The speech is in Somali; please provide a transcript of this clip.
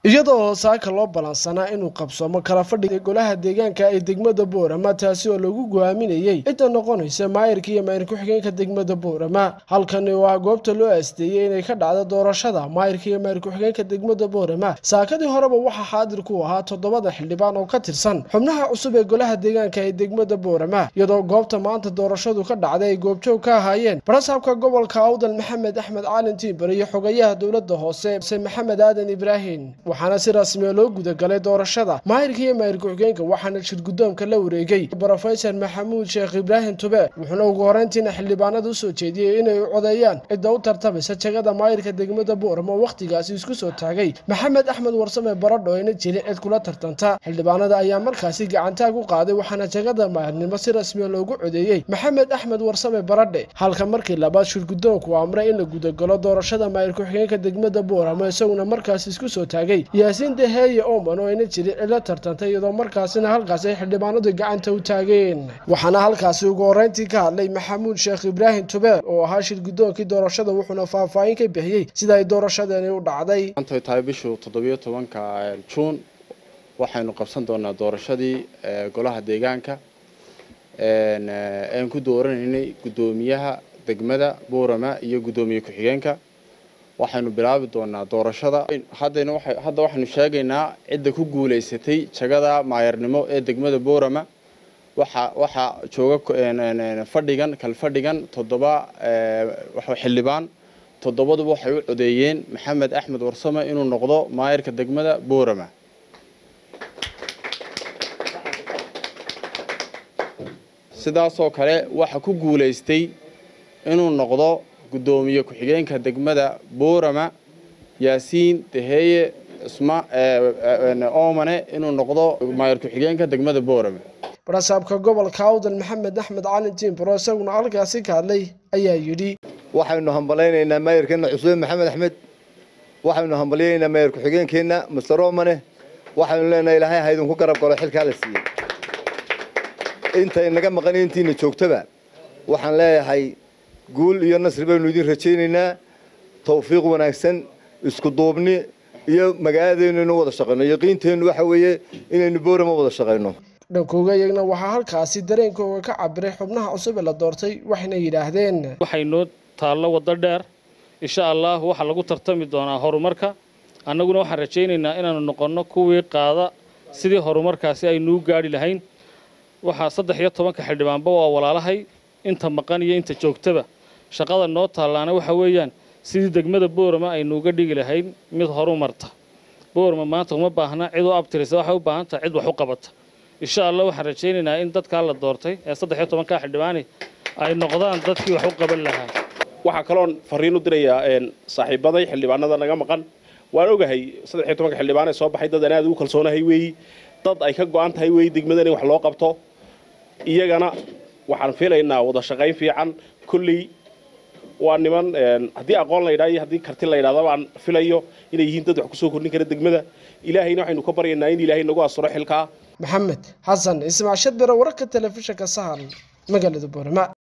iyadoo saaka loo balansanaa inuu qabsoomo kala fadhiga golaha deegaanka ee degmada boorama taasi oo lagu go'aaminayey cidda noqonaysa maayirka iyo maayir ku-xigeenka degmada boorama halkani oo ah goobta loo aasteeyey inay ka dhacdo doorashada maayirka iyo maayir ku-xigeenka degmada boorama saakadii horeba waxaa xaadir ku ahaa toddobada xildhibaan oo ka tirsan xubnaha cusub ee golaha deegaanka ee degmada boorama iyadoo goobta maanta doorashadu ka dhacday ay goobjoog ka ahaayeen barasaabka gobolka awdal maxamed axmed caalin tiibar iyo xogayaha dowladda hoose se maxamed aadan ibraahim waxaana si rasmiya loo gudagalay doorashada maayirka iyo maayir ku-xigeenka waxaana shir guddoomka la wareegay brofesor maxamuud sheekh ibraahim tube wuxuuna ugu horeyntiina xildhibaanada usoo jeediyey inay u codeeyaan cidda u tartamaysa jagada maayirka degmada boorama oo wakhtigaasi isku soo taagay maxamed axmed warsame baradho ayna jirin cid kula tartanta xildhibaanada ayaa markaasi gacantaag u qaaday waxaana jagada maayirnimo si rasmiya loogu codeeyey maxamed axmed warsame baradhe halka markii labaad shir guddoonku amray in la gudagalo doorashada maayir ku-xigeenka degmada boorama isaguna markaasi isku soo taagay yaasiin daheeye oman oo ayna jirin cilo tartantay iyadoo markaasina halkaasi ay xildhibaanadu gacanta u taageen waxaana halkaasi ugu horeyntii ka hadlay maxamuud sheekh ibraahim tubeer oo ahaa shir guddoonkii doorashada wuxuuna faahfaahin ka bixiyey sida ay doorashadeeni u dhacday maantay tahay bishuu toddobiyo tobanka juun waxaynu qabsan doonaa doorashadii golaha deegaanka aan ku dooranaynay guddoomiyaha degmada boorama iyo guddoomiye ku-xigeenka waxaynu bilaabi doonaa doorashada haddayna hadda waxaynu sheegaynaa cidda ku guulaysatay jagada maayarnimo ee degmada boorama waxa waxaa jooga fadhigan kalfadhigan toddoba xildhibaan toddobaduba waxay u codeeyeen maxamed axmed warsame inuu noqdo maayarka degmada boorama sidaasoo kale waxa ku guulaystay inuu noqdo guddoomiye ku-xigeenka degmada boorama yaasiin daheeye isma oomane inuu noqdo maayar ku-xigeenka degmada boorama barasaabka gobolka awdal maxamed axmed calin tiimbaro isaguna halkaasi ka hadlay ayaa yidhi waxaynu hambalaynaynaa maayarkeenna cusube maxamed axmed waxaynu hambalyaynaynaa maayar ku-xigeenkeenna master oomane waxaynu leenahay ilaahay ha idinku garab galo xilkaa la siiyey intay naga maqan intiina joogtaba waxaan leeyahay guul iyo nasri baynu idin rajaynaynaa tawfiiq wanaagsan isku duubni iyo magaaladeennu inu wada shaqayno yaqiinteennu waxa weeye inaynu boorama wada shaqayno dhankooga iyagna waxaa halkaasi dareenkooga ka cabiray xubnaha cusub ee la doortay waxayna yidhaahdeen waxaynoo taallo waddo dheer insha allah waxaa lagu tartami doonaa horumarka annaguna waxaan rajaynaynaa inaanu noqonno kuwii qaada sidii horumarkaasi aynuu gaadhi lahayn waxaa saddex iyo tobanka xildhibaanba waa walaalahay inta maqan iyo inta joogtaba shaqada noo taallaana waxa weeyaan sidii degmada boorama aynuuga dhigi lahayn mid horu marta boorama maanta uma baahna cid u abtirisa waxay u baahan tahay cid wax u qabata insha allah waxaan rajaynaynaa in dadkaa la doortay ee saddex iyo tobankaa xildhibaani ay noqdaan dadkii wax u qaban lahaa waxaa kaloon fariin u dirayaa saaxiibaday xildhibaanada naga maqan waan ogahay saddex iyo tobanka xildhibaan ee soo baxay dad aan aad ugu kalsoonahay weeyi dad ay ka go-an tahay weeyi degmadan in wax loo qabto iyagana waxaan filaynaa wada shaqayn fiican kolley waa niman haddii aqoon la yidhaha iyo haddii karti la yidhahda baan filayo inay yihiin dad wax kusoo kordhin kara degmada ilaahayna waxaynu ka baryaynaa in ilaahay nagu asuro xilkaa maxamed xasan ismaashad bere wararka telefishinka sahal magaalada boorama